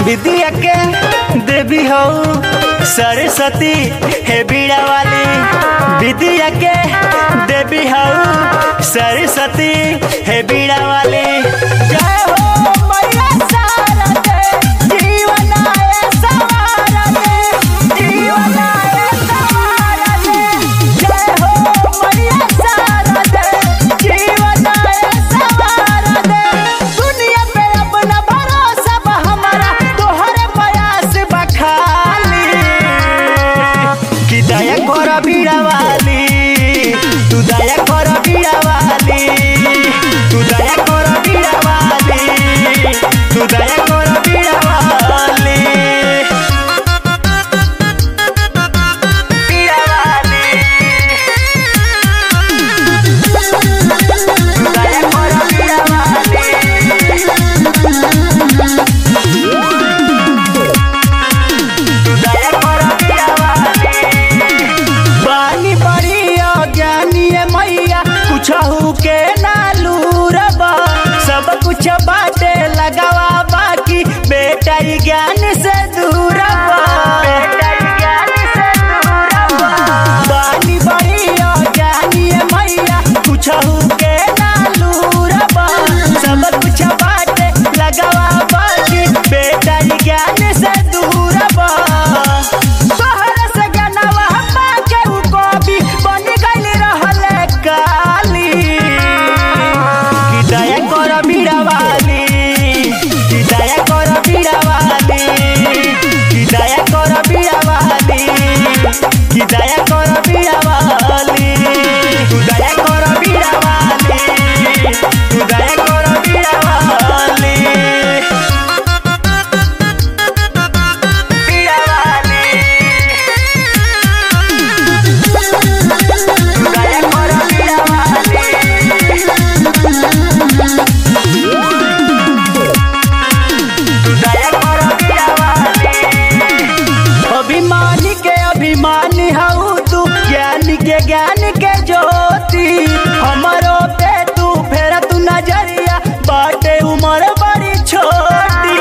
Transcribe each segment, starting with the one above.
विद्या के देवी हो सरस्वती हे बीड़ा वाली विद्या के देवी हो सरस्वती हे बीड़ा वाली जय हो मैया शारदे, जीवन आए सवारदे, जीवन आए सवारदे। जय हो मैया शारदे, जीवन आए सवारदे। दुनिया पे अपना भरोसा बा हमारा तोहरे प्रयास बा खाली कि दया कर बीड़ा वाली तू दया कर बीड़ा वाली तू दया कर बीड़ा वाली तू दया कर बीड़ा वाली बीड़ा वाली तू दया कर बीड़ा वाली दया कर बीड़ा वाली बानी बड़ी अज्ञानी है मैया कुछ के नालूरब सब कुछ बाटे लगावा बाकी बेटा ही ज्ञान से दूर बानी बड़ी अज्ञानी है मैया कुछ के नालूरब सब कुछ बाटे लगावा बाकी बेटा ही ज्ञान से दूर तोहरा से गनवा हम्मा के उ कवि बन गइल रहले काली कि दया कर बीड़ा वाली कि दया कर बीड़ा वाली कि दया कर बीड़ा वाली कि दया कर बीड़ा वाली तू दया कर बीड़ा वाली तू दया कर बीड़ा वाली बीड़ा वाली दया कर बीड़ा वाली तू दया कर बीड़ा वाली अभिमानी के अभिमानी हऊ तू ज्ञान के ज्ञान के ज्योति हमरो पे तू फेर तू नजरिया बाटे उमर बड़ी छोटी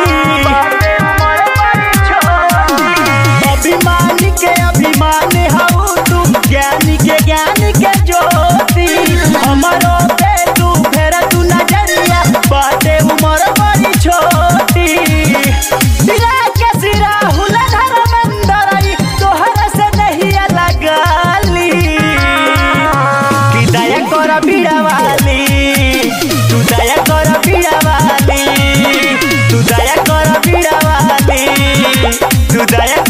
अभिमानी के अभिमानी हऊ तू ज्ञान के ज्ञान के ज्योति हमरो पे तू फेर तू नजरिया बाटे उमर बड़ी छोटी सिरा के सिरा हुला धर्मेंद्र तोहर से नहीं लगाली कि दया कर बीड़ा वाली तू दया कर बीड़ा वाली तू दया कर बीड़ा वाली तू दया